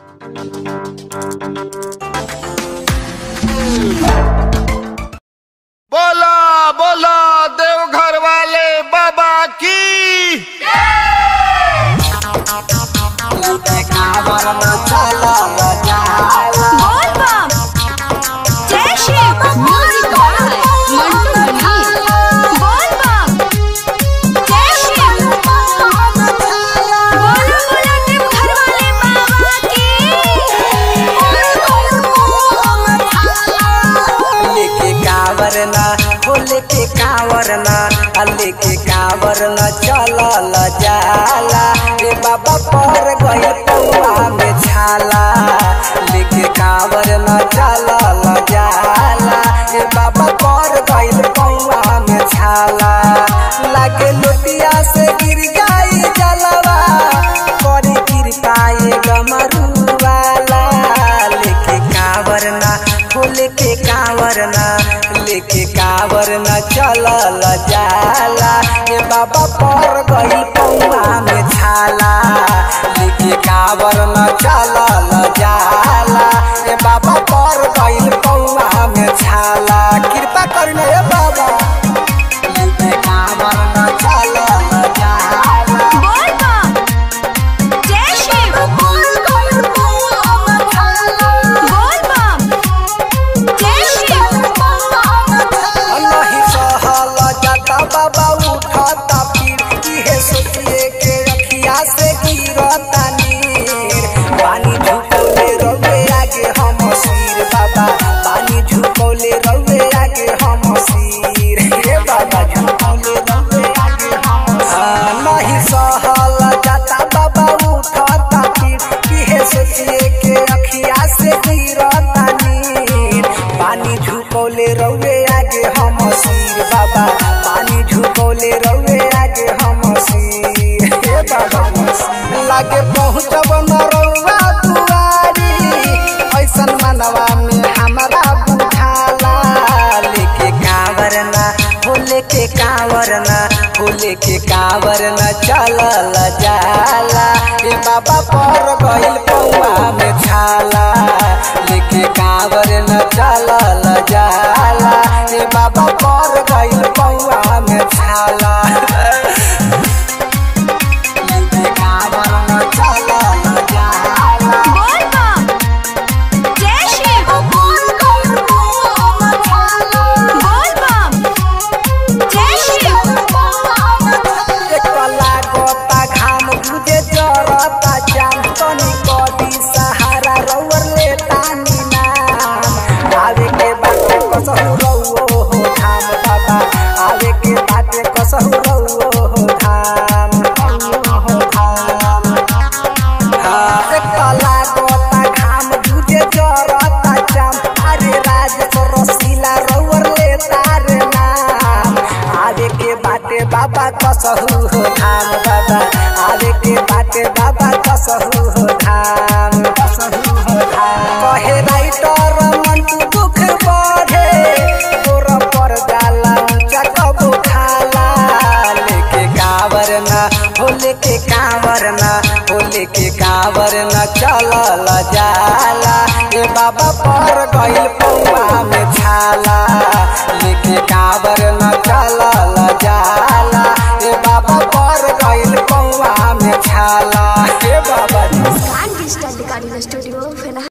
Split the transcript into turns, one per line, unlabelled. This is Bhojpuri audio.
बोला बोला देवघर वाले बाबा की
बोल बम जय शिव म्यूजिक बाय मंटू मनी बोल बम जय शिव बोलो बोलो देवघर वाले बाबा की
लेके कावर ना हो लेके कावर ना आ लेके कावर ना चलल जाला रे बाबा पर गई पौआ में छाला लेके कावर ना चलल जाला रे बाबा पर गई पौआ में छाला लागे लोटिया से गिर गई जलवा करी कृपा ये गमरू वाला लेके कावर ना हो लेके कावर ना लेके कावर ना चलल जाला ए बाबा पर गई पौआ में छाला लेके कावर ना चलल जाला ए बाबा पर गई पौआ में छाला कृपा करना ए बाबा लेके कावर ना चलल जाला
बोल बम जय शिव बोल बम जय शिव
नहीं सहल जाता बाबा उठता फिर इहे सोचिए के रखिया से गिरता नीर पानी झुकौले रौवे आगे हम सिर बाबा पानी झुकौले रौवे आगे हम सिर हे बाबा झुकौले रौवे आगे हम सिर नहीं सहल जाता बाबा उठता फिर इहे सोचिए के रखिया से गिरता नीर पानी झुकौले रौवे आगे हम सिर बाबा पानी झुकौले रौवे आगे हम सिर हे बाबा लागे पहुँचब न रौवा दुआरी ऐसन मनवा में हमारा बुझाला लेके कांवर ना हो लेके कांवर ना हो लेके कांवर ना चलल जाला ए बाबा पर गइल पौआ में छाला लेके कांवर न चलल जाला ए बाबा पर गइल पौआ में छाला लेके कांवर न चलल जाला
बोल बम जय शिव बोल बम जय शिव
एकला गोता घाम बुझे जरता जाम तनी कदी सहारा रौवर ले तानी नाम आवे के बाटे कसहु रौओ हो धाम बाबा आवे के बाटे कसहु रौओ हो धाम हो धाम हाँ, एकला गोता घाम बुझे जरता जाम अरे राज रसीला रौवर ले तारे नाम आवे के बाटे बाबा कसहु हो धाम बाबा आवे के बाटे बाबा कसहु हो धाम कसहु हो धाम कहे राइटर मंटू दुख बढ़े तोर पर जाला ऊंचा कबो खाला लेके कावर ना हो लेके कावर ना हो लेके कावर ना चलल जाला ए बाबा पर गइल पौआ में छाला लेके कावर न चलल जाला ए बाबा पर गइल पौआ में छाला हे बाबा
डिजिटल रिकॉर्डिंग स्टूडियो